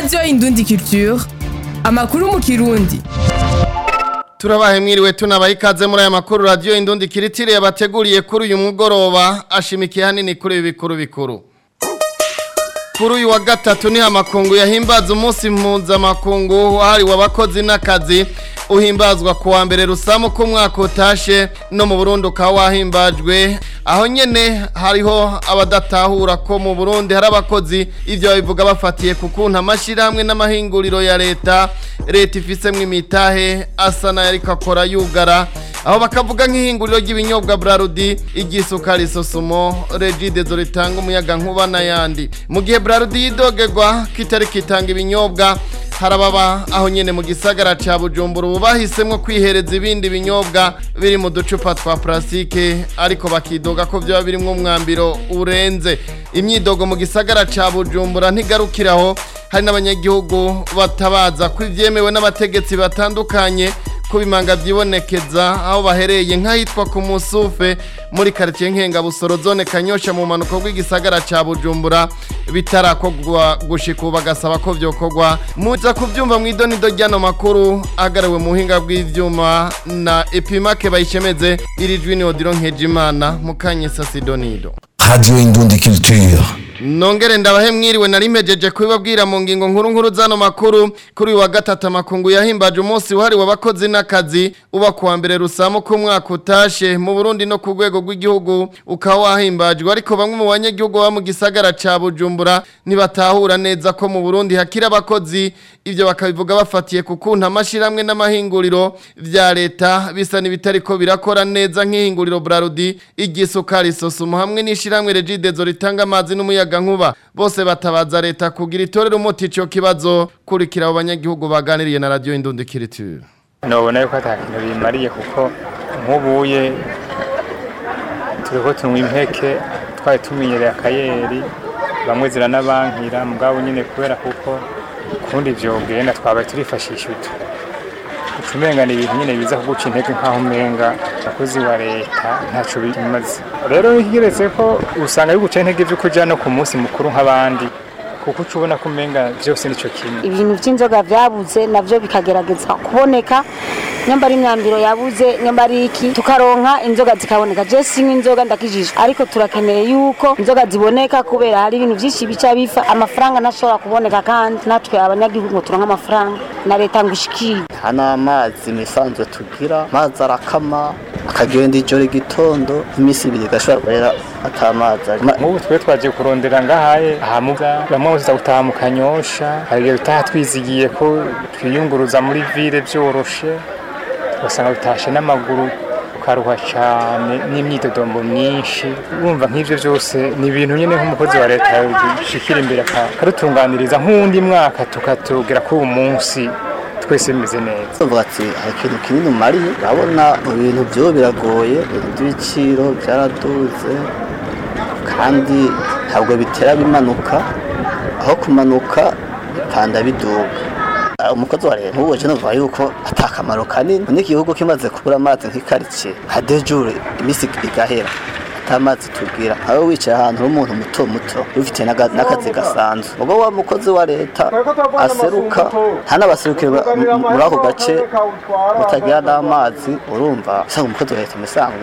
radiyo indundi culture amakuru mu kirundi turabahe mwiriwe tunabaha ikaze muri aya makuru radiyo indundi kiritire yabateguriye kuri uyu mugoroba ashimikiye hanini kuri ibi bikuru bikuru kuri uyu wa gatatu niho amakungu yahimbaza umunsi mpuzamakungu wahariwe abakozi n'akazi uhimbazwa ku wa mbere rusamu ko umwaka utashe no mu burundi ukaba wahimbajwe aho nyene hariho abadatahura ko mu burundi hari abakozi ivyo babivuga bafatiye ku kuntu amashyirahamwe n'amahinguriro ya leta leta ifisemwo imitahe asa nayo ariko akora yugara aho bakavuga nk'ihinguriro ry'ibinyobwa brarudi igisukari sosumo regidezo ritanga umuyaga nkuba n'ayandi mu gihe brarudi yidogerwa kitari kitanga ibinyobwa harababa aho nyene mu gisagara ca bujumbura ubu bahisemwo kwihereza ibindi binyobwa biri mu ducupa twa plastique ariko bakidoga ko vyoba birimwo umwambiro urenze imyidogo mu gisagara ca bujumbura ntigarukiraho hari n'abanyagihugu batabaza ko ivyemewe n'abategetsi batandukanye kubimanga vyibonekeza aho bahereye nk'ahitwa ku musufe muri quartier nkenga busoro zone kanyosha mu manuko rw'igisagara ca bujumbura bitarakogwa gushika ubu bagasaba ko vyokorwa muza kuvyumva mw'idonido ryano makuru agarawe mu buhinga bw'ivyuma na epimake bayishemeze iri jwi ni odiro nkejimana mukanyesa sidonido Radio Indundi Culture. Nongere ndabahe mwiriwe nari mpejeje kubibabwira mu ngingo nkuru nkuru zano makuru kuri uyu wa gatatu amakungu yahimbaje umunsi wahariwe abakozi n'akazi uba kuwa mbere rusamu ko umwaka utashe mu Burundi no ku rwego rw'igihugu ukaba wahimbajwe ariko bamwe mu banyagihugu baba mu gisagara ca Bujumbura ntibatahura neza ko mu Burundi hakiri abakozi ivyo bakabivuga bafatiye ku kuntu amashiramwe n'amahinguriro vya leta bisa n'ibitariko birakora neza nk'ihinguriro Brarudi igisukari sosumo hamwe n'ishiramwe Regidezo ritanga amazi n'umuyaga nkuba bose batabaza leta kugira itorero umuti ico kibazo kurikira abo banyagihugu baganiriye na radio Indundi Kiriture nobona yuko ata kintu bimariye kuko nk'ubuye turiko tunywa impeke twari tumenyereye akayeri bamwe ziranabankira mugabo nyine kubera kuko kundi vyogenda twabaye turifashisha utu ucumenga ni ibintu nyine biza kuguca intege nk'aho umenga abakozi wa leta ntaco bimaze rero ikigeretse ko usanga biguca intege vy'uko uja no ku munsi mukuru nk'abandi kuko uca ubona ko umenga vyose nico kimwe ibintu by'inzoga byabuze navyo bikagerageza kuboneka nyamba ari imyambiro yabuze nyamba ari iki tukaronka inzoga zikaboneka je sinywa inzoga ndakijijwe ariko turakeneye yuko inzoga ziboneka kubera hari ibintu byinshi bica bifa amafaranga ntashobora kuboneka kandi natwe abanyagihugu ngo turonke amafaranga na leta ngo ishikire hano amazi imisanzwe tugira amazi arakama akagenda ijoro igitondo iminsi ibiri gashobora kubera atamazi ari nk'ubu twe twagiye kurondera ngahaye ahamuga bamwe tuza gutaha mu kanyosha hari igihe dutaha twizigiye ko twiyunguruza muri ville byoroshe ugasanga dutashe n'amaguru ukaruha cyane n'imyidodombo myinshi wumva nk'ibyo byose ni ibintu nyine nk'umukozi wa leta dushikira imbere akadutunganiriza nk'undi mwaka tukatubwira ko uyu munsi twese bimeze neza tuvuga ati hari ikintu kinini umariye urabona ibintu byo biragoye ibintu by'ibiciro byaraduze kandi ntabwo bitera bimanuka aho kumanuka bipanda biduga umukozi wa leta nk'ubu novuga yuko ata akamaro kanini n'igihugu kimaze kubura amazi nk'ikaritsiye nka dejure iminsi igahera atamazi tugira aho wicaye ahantu h'umuntu muto muto ufite n'akazi gasanzwe ubwo wa mukozi wa leta aseruka ntanabaserukire muri ako gace utagira n'amazi urumva usanga umukozi wa leta musanzwe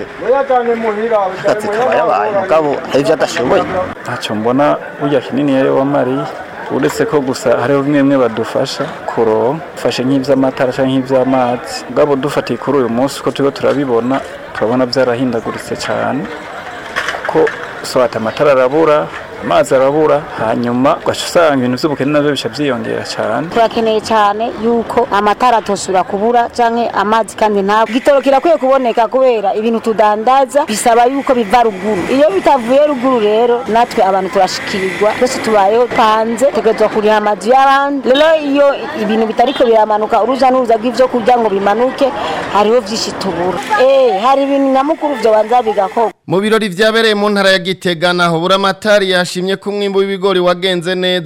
akazi kaba yabaye mugabo hari ibyo adashoboye ntacyo mbona burya kinini yari wamariye uretse ko gusa hariho bimwe bimwe badufasha kuronka fashe nk'iby'amatara cyangwa nk'iby'amazi ubwabo dufatiye kuri uyu munsi uko turiho turabibona turabona byarahindaguritse cyane kuko sohata amatara arabura amazi arabura hanyuma ugaca usanga ibintu by'ubukene nabyo bica byiyongera cyane turakeneye cyane yuko amatara atosubira kubura canke amazi kandi ntabwo igitoro kirakwiye kuboneka kubera ibintu tudandaza bisaba yuko biva ruguru iyo bitavuye ruguru rero natwe abantu turashikirirwa twese tubayeho panze tegerezwa kuriha amazu y'abandi rero iyo ibintu bitariko biramanuka uruja n'uruza rw'ivyo kurya ngo bimanuke hariho vyinshi tubura eh hari ibintu nyamukuru vyo banza bigakorwa mu birori vyabereye mu ntara ya Gitega naho buramatari yashimye ko umwimbo w'ibigori wagenze neza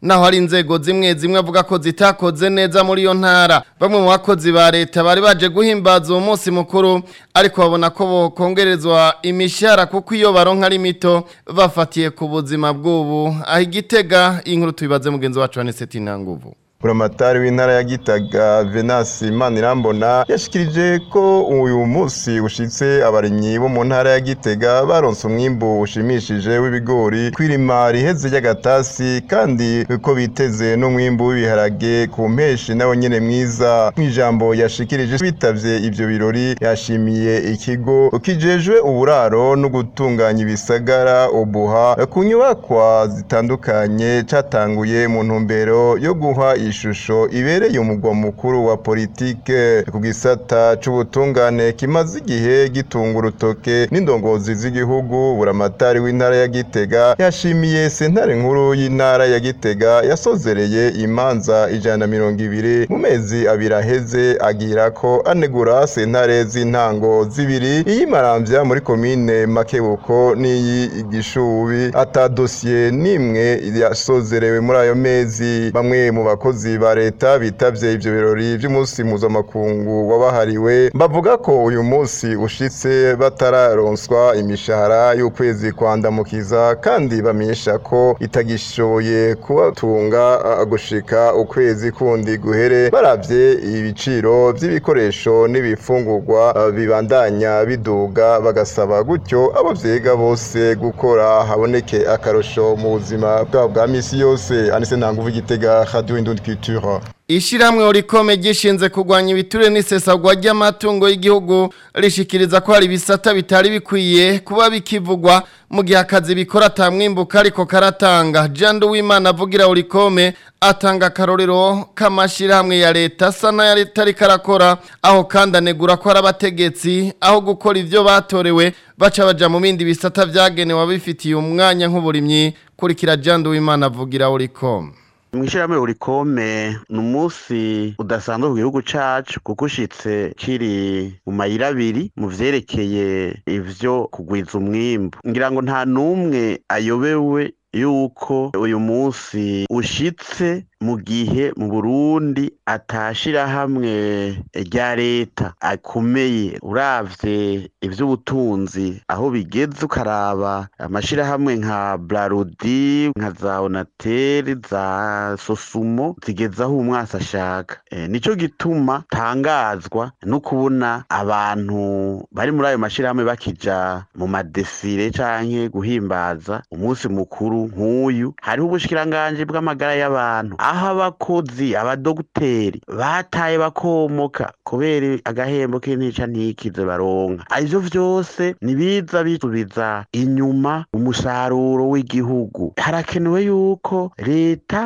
naho hari inzego zimwe zimwe avuga ko zitakoze neza muri iyo ntara bamwe mu bakozi ba leta bari baje guhimbaza uwo munsi mukuru ariko babona ko bokongerezwa imishahara kuko iyo baronka ari mito bafatiye ku buzima bw'ubu aho igitega inkuru tubibaze mugenzi wacu wa Neseti Ntanguvu buramatari w'intara ya gitaga venasi manirambona yashikirije ko uyu munsi ushitse abarimyi bo mu ntara ya gitega baronse umwimbu ushimishije w'ibigori kwirima riheze ry'agatasi kandi ko biteze n'umwimbu w'ibiharage ku mpeshi nawo nyene mwiza mw'ijambo yashikirije bitavye ivyo birori yashimiye ikigo kijejwe uburaro no gutunganya ibisagara obuha ku nyubakwa zitandukanye catanguye mu ntumbero yo guha ishusho ibereye umugwa mukuru wa politike ku gisata c'ubutungane kimaze igihe gitunga urutoke n'indongozi z'igihugu buramatari w'intara ya Gitega yashimiye sentare nkuru y'intara ya Gitega yasozereye imanza ijana na mirongo ibiri mu mezi abiri aheze agira ko anegura sentare z'intango zibiri iyimaramvya muri komine Makebuko n'iyi Gishubi ata dosiye nimwe yasozerewe muri ayo mezi bamwe mu bakozi abakozi ba leta bitavye ivyo birori vy'umunsi mpuzamakungu wabahariwe bavuga ko uyu munsi ushitse batararonswa imishahara y'ukwezi kwandamukiza kandi bamenyesha ko itagishoboye kubatunga gushika ukwezi kundi guhere baravye ibiciro vy'ibikoresho n'ibifungurwa bibandanya biduga bagasaba gutyo abo vyiga bose gukora haboneke akarosho mu buzima bwabo bwa misi yose anise ntanguvu igitega radio indundi culture Ishiramwe urikome gishinze kugwanya ibiture n'isesagwa ry'amatungo y'igihugu rishikiriza ko hari bisata bitari bikwiye kuba bikivugwa mu gihe akazi bikora tamwimbuka ariko karatanga Jandu w'Imana avugira urikome atanga karorero kamashirahamwe ya leta sana ya leta rikarakora aho kandi anegura ko arabategetsi aho gukora ivyo batorewe baca baja mu bindi bisata vyagenewe abifitiye umwanya nk'uburimyi kurikira Jandu w'Imana avugira urikome mwishirahamwe urikome ni umunsi udasanzwe ku gihugu cacu kuko ushitse kiri mu mayira abiri mu vyerekeye ivyo kugwiza umwimbu ngira ngo nta n'umwe ayobewe yuko uyu munsi ushitse mu gihe mu Burundi atashira hamwe rya leta akomeye uravye ivy'ubutunzi aho bigeze ukaraba amashirahamwe nka Brarudi nka za Onatel za Sosumo zigeze aho umwasi ashaka e, nico gituma tangazwa no kubona abantu bari muri ayo mashirahamwe bakija mu madefile canke guhimbaza umunsi mukuru nk'uyu hariho ubushikiranganje bw'amagara y'abantu aho abakozi abadogiteri bataye bakomoka kubera agahembo k'intica ntikize baronka ivyo vyose nibiza bisubiza inyuma umusaruro w'igihugu harakenewe yuko leta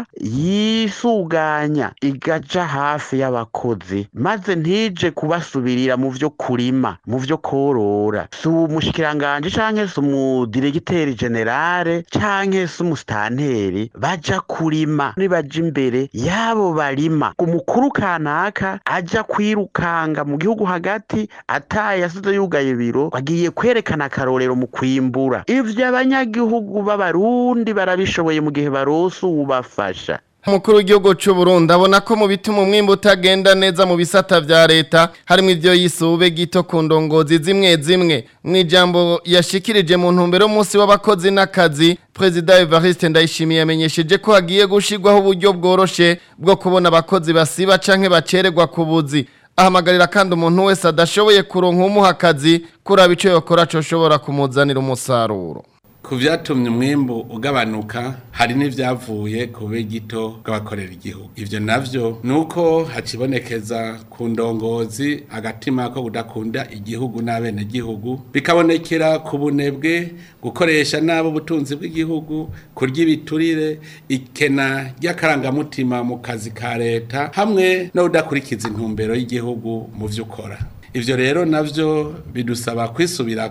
yisuganya igaja hafi y'abakozi maze ntije kubasubirira mu vyo kurima mu vyo korora si umushikiranganje canke si umudiregiteri generale canke si umusitanteri baja kurima nibaja imbere yabo barima umukuru kanaka aja kwirukanga mu gihugu hagati ataye yasize yugaye biro bagiye kwerekana akarorero mu kwimbura ivyo abanyagihugu b'abarundi barabishoboye mu gihe barose uwubafasha Umukuru w'igihugu cy'u Burundi abona ko mu bituma umwimbo utagenda neza mu bisata vya leta harimo ivyo yisube gito ku ndongozi zimwe zimwe mu ijambo yashikirije mu ntumbero y'umunsi w'abakozi n'akazi Perezida Evariste Ndayishimiye yamenyesheje ko hagiye gushirwaho uburyo bworoshe bwo kubona abakozi basiba canke bacererwa ku buzi ahamagarira kandi umuntu wese adashoboye kuronka umuha akazi kuraba ico yokora coshobora kumuzanira umusaruro ku byatumye umwimbu ugabanuka hari n'ibyavuye ku bube gito bw'abakorera igihugu ibyo navyo ni uko hacibonekeza ku ndongozi agatima ko kudakunda igihugu n'abenegihugu bikabonekera ku bunebwe gukoresha nabi ubutunzi bw'igihugu kurya ibiturire ikena ry'akarangamutima mu kazi ka leta hamwe no kudakurikiza intumbero y'igihugu mu byo ukora ibyo rero navyo bidusaba kwisubirako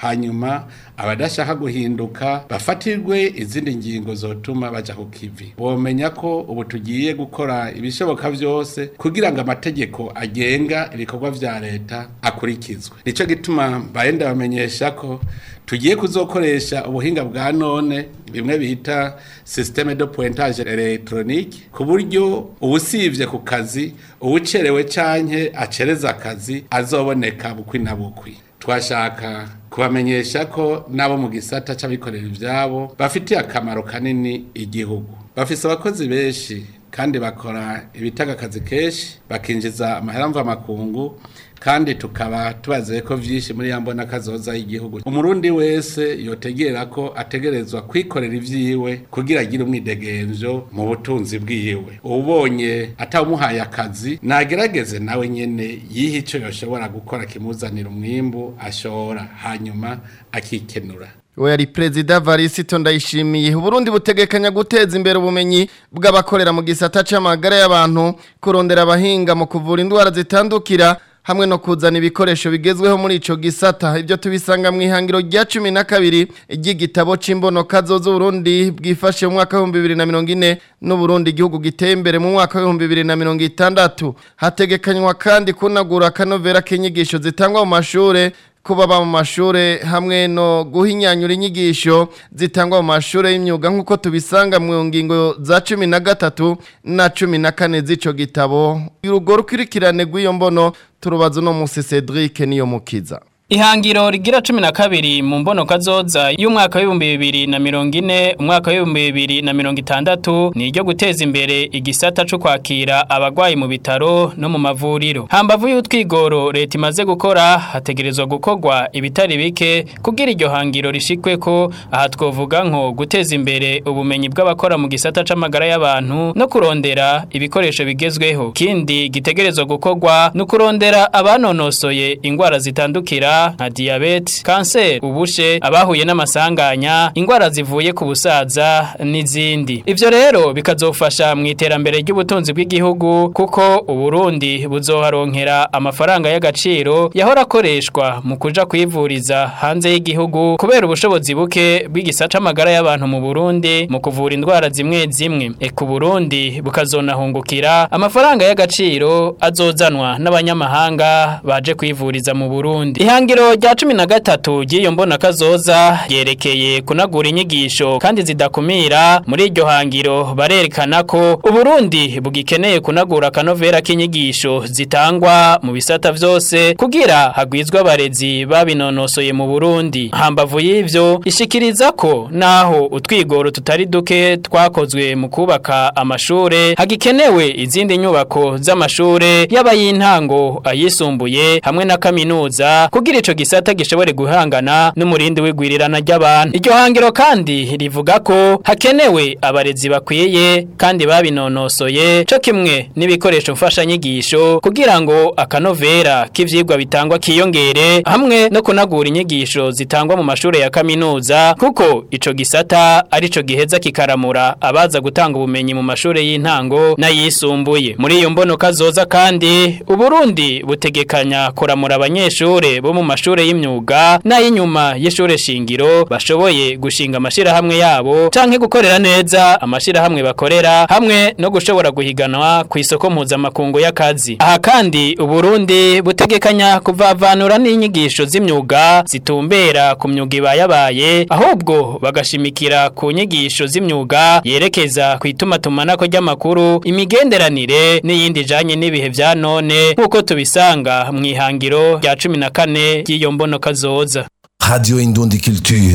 hanyuma abadashaka guhinduka bafatirwe izindi ngingo zotuma baja ku kivi bomenya ko ubu tugiye gukora ibishoboka byose kugira ngo amategeko agenga ibikorwa vya leta akurikizwe nico gituma mbaye ndabamenyesha ko tugiye kuzokoresha ubuhinga bwa none bimwe bita systeme de pointage electronique ku buryo ubusivye ku kazi uwucerewe canke acereza akazi azoboneka bukwi na bukwi twashaka kubamenyesha ko nabo mu gisata c'abikorera ivyabo bafitiye akamaro kanini igihugu bafise abakozi benshi kandi bakora ibitaga akazi kenshi bakinjiza amahera mvamakungu kandi tukaba tubazeye ko vyinshi muri yambona kazoza y'igihugu umurundi wese yotegera ko ategerezwa kwikorera ivyiwe kugira agire umwidegemvyo mu butunzi bwiwe ubonye atawumuhaye akazi nagerageze nawe nyene yiha ico yoshobora gukora kimuzanira umwimbu ashora hanyuma akikenura we yari perezida varisito ndayishimiye uburundi butegekanya guteza imbere ubumenyi bw'abakorera mu gisata c'amagara y'abantu kurondera abahinga mu kuvura indwara zitandukira hamwe no kuzana ibikoresho bigezweho muri ico gisata ibyo tubisanga mu ihangiro rya cumi na kabiri ry'igitabo c'imbonoka zoza Burundi bwifashe mu mwaka w'ibihumbi bibiri na mirongo ine n'Uburundi igihugu giteye imbere mu mwaka w'ibihumbi bibiri na mirongo itandatu hategekanywa kandi kunagura akanovera k'inyigisho zitangwa mu mashure kuba ba mu mashure hamwe no guhinyanyura inyigisho zitangwa mu mashure y'imyuga nk'uko tubisanga mu ngingo za cumi na gatatu na cumi na kane z'ico gitabo urugo rukurikirane rw'iyo mbono turubaza uno musi Cedric niyo mukiza Ihangiro rigira cumi na kabiri mu mbono kazoza y'umwaka w'ibihumbi bibiri na mirongo ine umwaka w'ibihumbi bibiri na mirongo itandatu ni iryo guteza imbere igisata co kwakira abagwayi mu bitaro no mu mavuriro hambavu y'utwigoro leta imaze gukora hategerezwa gukorwa ibitari bike kugira iryo hangiro rishikwe ko aha twovuga nko guteza imbere ubumenyi bw'abakora mu gisata c'amagara y'abantu no kurondera ibikoresho bigezweho kindi gitegerezwa gukorwa no kurondera abanonosoye ingwara zitandukira nka diabete, kanseri, ubushe, abahuye n'amasanganya, ingwara zivuye ku busaza n'izindi. Ivyo rero bikazofasha mu iterambere ry'ubutunzi bw'igihugu kuko Uburundi buzoharonkera amafaranga y'agaciro yahora akoreshwa mu kuja kwivuriza hanze y'igihugu kubera ubushobozi buke bw'igisata amagara y'abantu mu Burundi mu kuvura indwara zimwe zimwe. Eka Burundi bukazonahungukira amafaranga y'agaciro azozanwa n'abanyamahanga baje kwivuriza mu Burundi. Ihangiro rya cumi na gatatu ry'iyo mbona kazoza yerekeye kunagura inyigisho kandi zidakumira muri iryo hangiro barerekana ko Uburundi bugikeneye kunagura akanovera k'inyigisho zitangwa mu bisata vyose kugira hagwizwe abarezi babinonosoye mu Burundi hambavu y'ivyo ishikiriza ko naho utwigoro tutari duke twakozwe mu kubaka amashure hagikenewe izindi nyubako z'amashure y'abayintango ayisumbuye hamwe na kaminuza kugira ico gisata gishobore guhangana n'umurindi w'igwirirana ry'abantu iryo hangiro kandi rivuga ko hakenewe abarezi bakwiye kandi babinonosoye co kimwe n'ibikoresho mfasha nyigisho kugira ngo akanovera k'ivyigwa bitangwa kiyongere hamwe no kunagura inyigisho zitangwa mu mashure ya kaminuza kuko ico gisata arico giheza kikaramura abaza gutanga ubumenyi mu mashure y'intango n'ayisumbuye muri iyo mbono kazoza kandi uburundi butegekanya kuramura abanyeshure bo mu mashure y'imyuga n'ay'inyuma y'ishure shingiro bashoboye gushinga amashirahamwe yabo canke gukorera neza amashirahamwe bakorera hamwe no gushobora guhiganwa ku isoko mpuzamakungu y'akazi aha kandi uburundi butegekanya kuvavanura n'inyigisho z'imyuga zitumbera ku myuga ibayabaye ahubwo bagashimikira ku nyigisho z'imyuga yerekeza ku itumatumanako ry'amakuru imigenderanire n'iyindi ijanye n'ibihe vya none nk'uko tubisanga mu ihangiro rya cumi na kane ry'iyo mbono kazoza Radio Indundi Culture.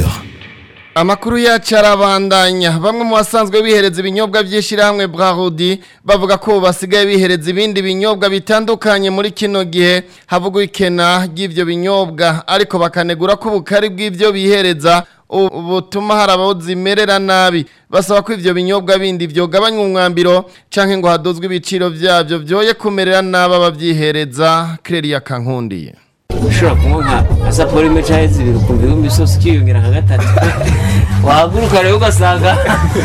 Amakuru yacu arabandanya bamwe mu basanzwe bihereza ibinyobwa by'ishyirahamwe Brahudi bavuga ko basigaye bihereza ibindi binyobwa bitandukanye muri kino gihe havugwa ikena ry'ibyo binyobwa ariko bakanegura ko ubukari bw'ibyo bihereza butuma hari abazimerera nabi basaba ko ivyo binyobwa bindi vyogabanywa umwambiro canke ngo hadozwe ibiciro vyavyo vyoye kumerera nabi abavyihereza Clelia Kankundiye ushobora kunywa nka nka saporo imwe cyangwa zibiri ukumva ibihumbi byose ukiyongera nka gatatu wahaguruka rero ugasanga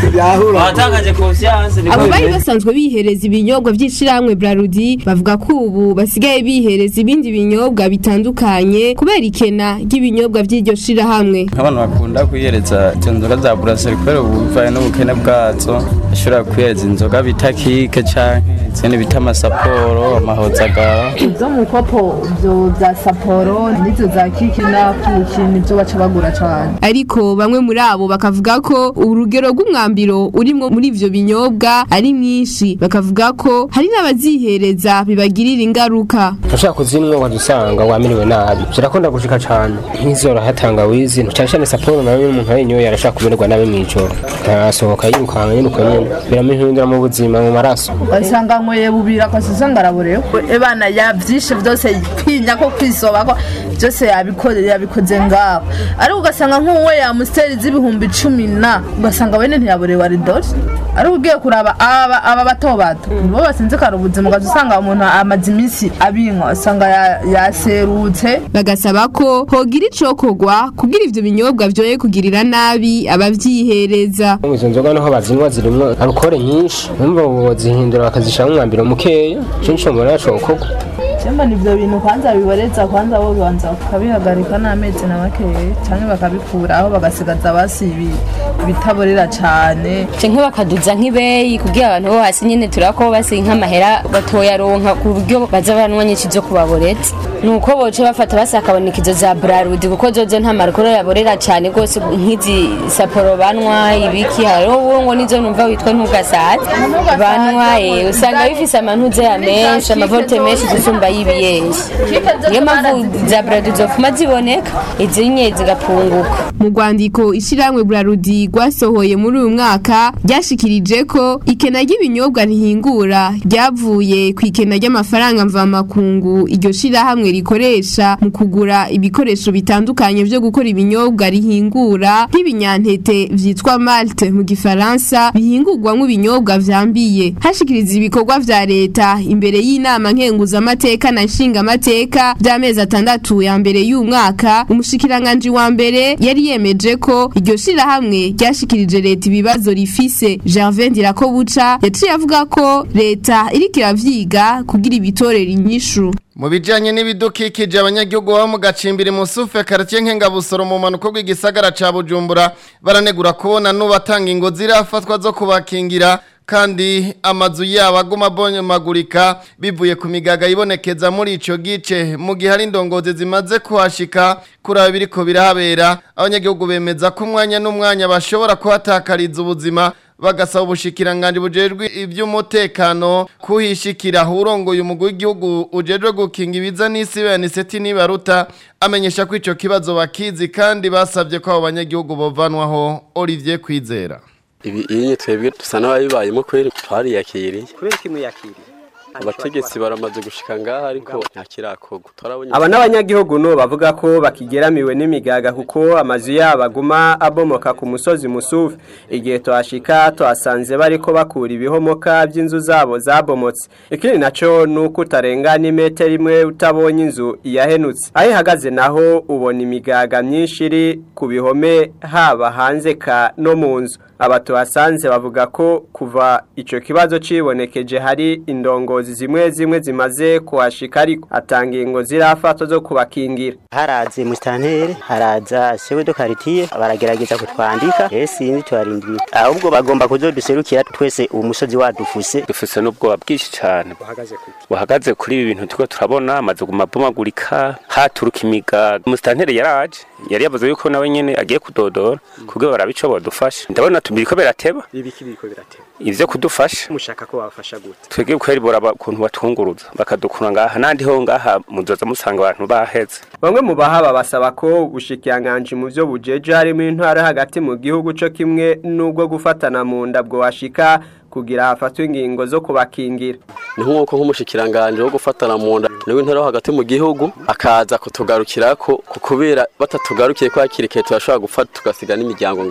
watangaje konsiyanse abo bari basanzwe bihereza ibinyobwa by'ishirahamwe Brarudi bavuga ko ubu basigaye bihereza ibindi binyobwa bitandukanye kubera ikena ry'ibinyobwa by'iryo shirahamwe nk'abantu bakunda kwihereza izo nzoga za buraseri kubera ubu bivaye n'ubukene bwazo bashobora kwihereza inzoga bita kike canke izindi bita amasaporo amahozagara izo mu kopo byo za saporo n'izo za kiki na kuki nibyo baca bagura cyane ariko bamwe muri abo bakavuga ko urugero rw'umwambiro urimwo muri ivyo binyobwa ari mwinshi bakavuga ko hari n'abazihereza bibagirira ingaruka ushaka kuzinywa wadusanga wamiriwe nabi zirakunda gushika cane nk'izoroha tangawizi cyane cyane saporo nayo umuntu ayinyoye arashaka kumererwa nabi mw'ijoro arasohoka yirukanga nyine uko nyine biramuhindura mu buzima mu maraso ugasanga nkoye bubira akasiza ngaraborewe ebana yavyishe byose kwinya ko kwisoba ko byose yabikoze yabikoze ngaho ariko ugasanga nk'uwe yamusiteri z'ibihumbi cumi na ugasanga wene ntiyaborewe aridori ariko ugiye kuraba aba aba bato bato nibo basinzikara ubuzima ugaza usanga umuntu amaze iminsi abinywa usanga ya- yaserutse bagasaba ko hogira icokorwa kugira ivyo binyobwa vyoye kugirira nabi abavyihereza izo nzoga naho bazinywa zirimwo alukore nyinshi numva bozihindura bakazishiramo umwambiro mukeya ico nico mbona cokorwa Chemba nivyo bintu kwanza biboreza kwanza bo banza bakabihagarika n'amezi na makeya cyangwa bakabikuraho bagasigaza basi ibi- ibitaborera cane canke bakaduza nk'ibeyi kugira abantu bo hasi nyene turako basi nk'amahera batoyaronka ku buryo baza baranywa nyinshi zo kubaboreza nuko boce bafata basi hakaboneka izo za brarudi kuko zozo nta marukoro yaborera cane rwose nk'izi saporo banwa ibiki hariho uwo ngo nizo numva witwa ntugasaza banwa eh, usanga bifise amantuze ya menshi amavolte menshi gusumba y'ibiyeshi niyo mpamvu za brarudi zofuma ziboneka izinye zigapunguka mu rwandiko ishyirahamwe burarudi rwasohoye muri uyu mwaka ryashikirije ko ikena ry'ibinyobwa rihingura ryavuye ku ikena ry'amafaranga mvamakungu iryo shyirahamwe rikoresha mu kugura ibikoresho bitandukanye byo gukora ibinyobwa rihingura nk'ibinyantete vyitwa malte mu gifaransa bihingurwamwo ibinyobwa vyambiye hashikiriza ibikorwa vya leta imbere y'inama nkenguzamateka na nshingamateka by'amezi atandatu ya mbere y'uyu mwaka umushikiranganji wa mbere yari yemeje ko iryo shirahamwe ryashikirije leta ibibazo rifise Gervais Ndirakobuca yaciye avuga ko leta iriko iravyiga kugira ibitorera inyishu Mu bijanye n'ibidukikije abanyagihugu baba mu gacimbiri musufe quartier nkengabusoro mu manuko rw'igisagara ca Bujumbura baranegura kubona nubatanga ingo zirafatwa zo kubakingira kandi amazu yabo aguma abonyamagurika bivuye ku migaga ibonekeza muri ico gice mu gihe hari indongozi zimaze kuhashika kuri abo biriko birahabera abanyagihugu bemeza ko umwanya n'umwanya bashobora kuhatakariza ubuzima bagasaba ubushikiranganje bujejwe iby'umutekano kuhishikira urongoye umugwi w'igihugu ujejwe gukinga ibiza n'isi beniseti nibaruta amenyesha ko ico kibazo bakizi kandi basabye ko abo banyagihugu bovanwaho Olivier Kwizera ibi iyi twebwe dusa n'ababibayemo kweri twariyakiriye kubera ko imwiyakiriye abategetsi baramaze gushika ngaha ariko nta kirakorwa turabonye aba n'abanyagihugu no bavuga ko bakigeramiwe n'imigaga kuko amazu yabo aguma abomoka ku musozi musufi igihe tuhashika tuhasanze bariko bakura ibihomoka by'inzu zabo zabomotse ikindi naco ni uko utarenga n'imetero imwe utabonye inzu yahenutse aho ihagaze naho ubona imigaga myinshi iri ku bihome haba hanze ka no mu nzu aba tuhasanze bavuga ko kuva ico kibazo cibonekeje hari indongozi zimwe zimwe zimaze kuhashika ariko atanga ingo zirafatwa zo kubakingira haraze musitanteri haraza sewe do karitiye baragerageza kutwandika rero sinzi tuharindiriye ahubwo bagomba kuzoduserukira twese uwo musozi wadufuse dufise n'ubwoba bwinshi cyane buhagaze kuri ibi bintu turiko turabona amaze guma bomagurika haturuka imigaga umusitanteri yaraje yari yavuze yuko nawe nyene agiye kudodora kubwo barabico bodufasha ndabona tubiriko birateba ibiki biriko birateba ivyo kudufasha mushaka ko babafasha gute twebwe kweri boraba ukuntu batunguruza bakadukura ngaha nandi ho ngaha muzoza musanga abantu baheze bamwe mu bahaba basaba ko ubushikiranganje mu byo bujeje harimo intwara hagati mu gihugu co kimwe n'ubwo gufatana mu nda bwo washika kugira hafatwe ingingo zo kubakingira ni nk'uko nk'umushikiranganje wo gufatana mu nda niwe intara hagati mu gihugu akaza kutugarukirako kubera batatugarukiye ko hakiri kare turashobora gufata tugasiga n'imiryango ngaha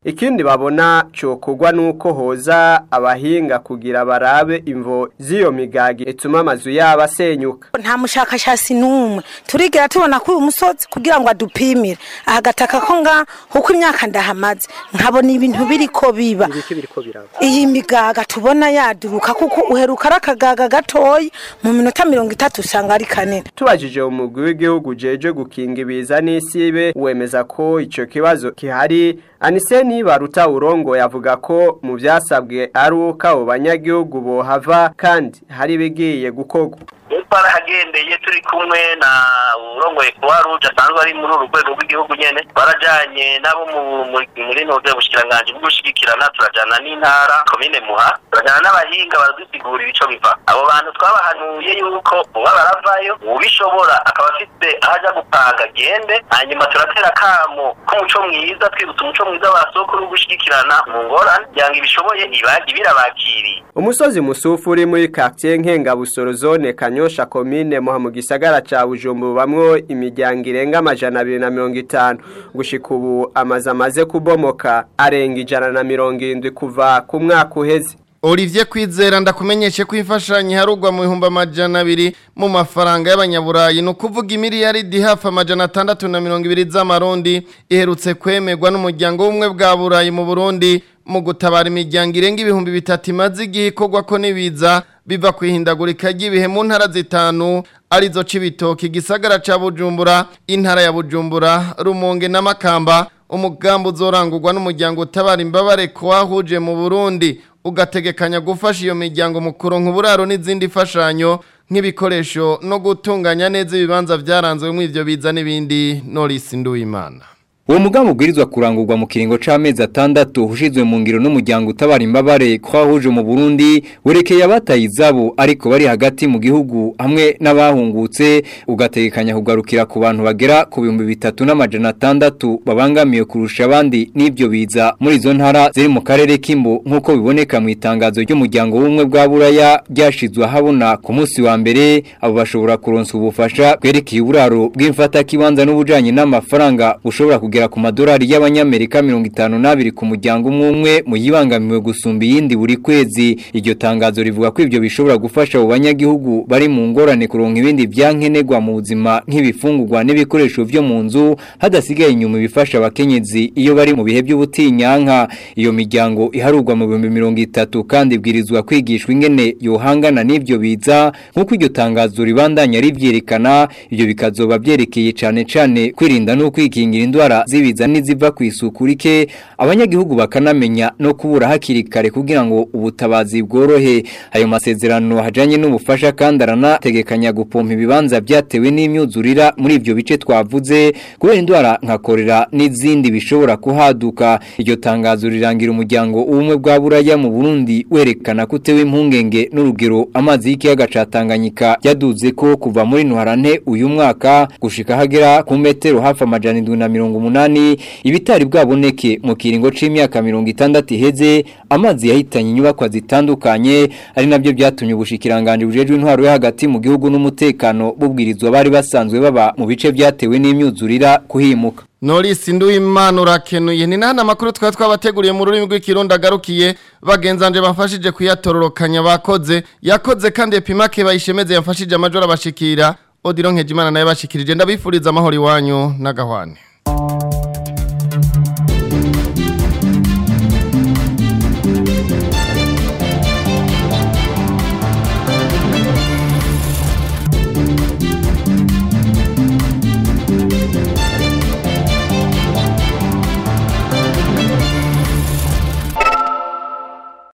ikindi babona cokogwa nuko hoza abahinga kugira barabe imvo z'iyo migagi ituma amazu yabo asenyuka nta mushakashatsi n'umwe turigira tubona ko uyu musozi kugira ngo adupimire aha gataka ko nga uko imyaka ndahamaze nkabona ibintu biri ko biba iyi migaga tubona yaduruka kuko uheruka ari akagaga gatoyi mu minota mirongo itatu usanga ari kanini tubajije umugwi w'igihugu jeje gukinga ibiza n'isibe wemeza ko ico kibazo kihari Aniseni baruta urongo yavuga ko mu byasabwe ari uko abo banyagihugu bohava kandi hari bigiye gukorwa twarahagendeye turi kumwe na urongoye kuba ruje asanzwe ari muri uru rwego rw'igihugu nyene barajanye nabo muri ntuze bushikiranganje bwo gushigikirana turajana n'intara komine muha turajana n'abahinga baradusigurira ico biva abo bantu twabahanuye yuko uba baravayo ubishobora akaba afite aho aja gupanga agende hanyuma turatera akamo k'umuco mwiza twibutsa umuco mwiza wa soko no gushigikirana mu ngorane kugira ngo ibishoboye ibagi birabakiriye umusozi musufu uri muri quartier nkengabusoro zone kanyosha komine muha mu gisagara ca Bujumbura bamwo imiryango irenga amajana abiri na mirongo itanu gushika ubu amazu amaze kubomoka arenga ijana na mirongo irindwi kuva ku mwaka uheze Olivier Kwizera ndakumenyeshe ko imfashanyo harugwa mu bihumbi amajana abiri mu mafaranga y'abanyaburayi ni ukuvuga imiliyaridi hafi amajana atandatu na mirongo ibiri z'amarundi iherutse kwemerwa n'umuryango w'ubumwe bwa burayi mu Burundi mu gutabara imiryango irenga ibihumbi bitatu imaze igihe ikorwa ko n'ibiza biva ku ihindagurika ry'ibihe mu ntara zitanu arizo Cibitoke igisagara ca Bujumbura intara ya Bujumbura Rumonge na Makamba umugambi uzorangurwa n'umuryango utabara imbabare ko wahuje mu Burundi ugategekanya gufasha iyo miryango mu kuronka uburaro n'izindi fashanyo nk'ibikoresho no gutunganya neza ibibanza byaranzwe mu ivyo biza n'ibindi Norris Nduwimana Uwo mugambi ubwirizwa kurangurwa mu kiringo c'amezi atandatu ushizwe mu ngiro n'umuryango utabara imbabare kwahuje mu Burundi werekeye abataye izabo ariko bari hagati mu gihugu hamwe n'abahungutse ugategekanya kugarukira ku bantu bagera ku bihumbi bitatu n'amajana atandatu babangamiye kurusha abandi n'ivyo biza muri izo ntara ziri mu karere k'imbo nk'uko biboneka mu itangazo ry'umuryango w'ubumwe bwa buraya ryashizwe ahabona ku munsi wa mbere abo bashobora kuronsa ubufasha bwerekeye uburaro bw'imfata kibanza n'ubujanye n'amafaranga bushobora kugera ku madolari y'abanyamerika 52 ku muryango umwe umwe mu yibangamiwe gusumba iyindi buri kwezi iryo tangazo rivuga ko ivyo bishobora gufasha abo banyagihugu bari mu ngorane kuronka ibindi byankenerwa mu buzima nk'ibifungurwa n'ibikoresho vyo mu nzu hadasigaye inyuma bifasha abakenyezi iyo bari mu bihe by'ubutinyanka iyo miryango iharurwa mu 2030 kandi ibwirizwa kwigishwa ingene yohangana n'ivyo biza nk'uko iryo tangazo ribandanya rivyerekana ivyo bikazoba byerekeye cane cane kwirinda no kwikingira indwara zibiza n'iziva ku isuku rike abanyagihugu bakanamenya no kubura hakiri kare kugira ngo ubutabazi bworohe ayo masezerano hajanye n'ubufasha kandi aranategekanya gupompa ibibanza byatewe n'imyuzurira muri ivyo bice twavuze kubera indwara nka korera n'izindi bishobora kuhaduka iryo tangazo rirangira umuryango ubumwe bwa buraya mu Burundi werekana kutewe impungenge n'urugero amazi y'ikiyaga ca Tanganyika yaduze ko kuva muri Ntwarante uyu mwaka gushika hagera ku metero hafi amajana 180 ibitari bwaboneke mu kiringo c'imyaka 60 iheze amazi yahitanye inyubakwa zitandukanye ari nabyo byatumye ubushikiranganje bujejwe intwaro yo hagati mu gihugu n'umutekano bubwirizwa bari basanzwe baba mu bice byatewe n'imyuzurira kuhimuka Norris Nduwimana urakenuye ni nana makuru twa twabateguriye mu rurimi rw'ikirundo agarukiye bagenzanje bafashije kuyatororokanya bakoze yakoze kandi epimake bayishemeze yafashije amajoro abashikira Odilon Nkejimana naye bashikirije ndabifuriza amahoro iwanyu n'agahwane